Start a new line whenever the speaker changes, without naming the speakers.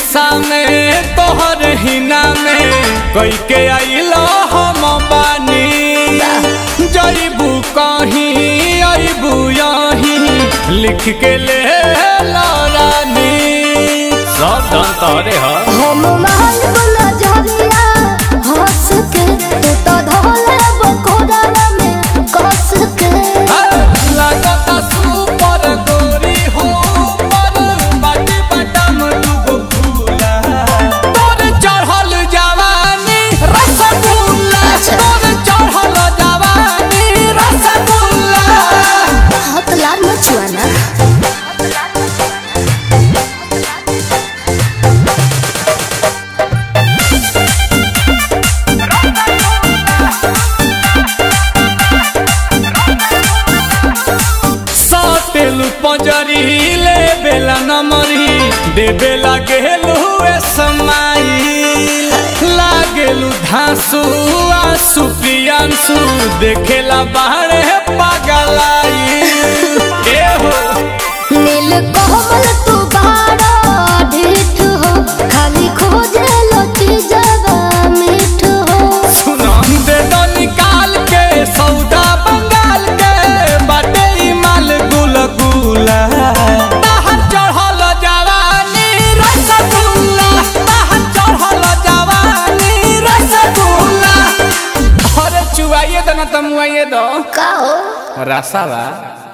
शीशा में तोहर हिना में कई के आइलो हम बानी जईबू कहीं अबू यहीं लिख के ले रानी सब धन तोरे ह
हम महल बोला जरिया हंस के तू तो धोले बकोड़ा में कस के
लगता सुपर गोरी हो पर बाटी बटम दुगो फूला तोर चढ़ल जवानी रसगुल्ला
अच्छा।
तोर चढ़ल जवानी रसगुल्ला
हाथ लाल मचुआना
साटेलु पंजरी ले बेला नमरी दे बेला गेलु ए समाई लागेलु धांसु आसु प्रियांसु देखेला बाहरे पागलाई ए हो
नील कोमल तू बाड़ा ढीठ हो खाली खोजे लो चीजवा मीठ हो
सुना दे दो निकाल के सौदा बंगाल के बाटे ई माल गुल गुला ताहर चढ़ल जवानी रसगुल्ला ताहर चढ़ल जवानी रसगुल्ला अरे चुआइए दो ना तमुआइए दो
का हो
रसावा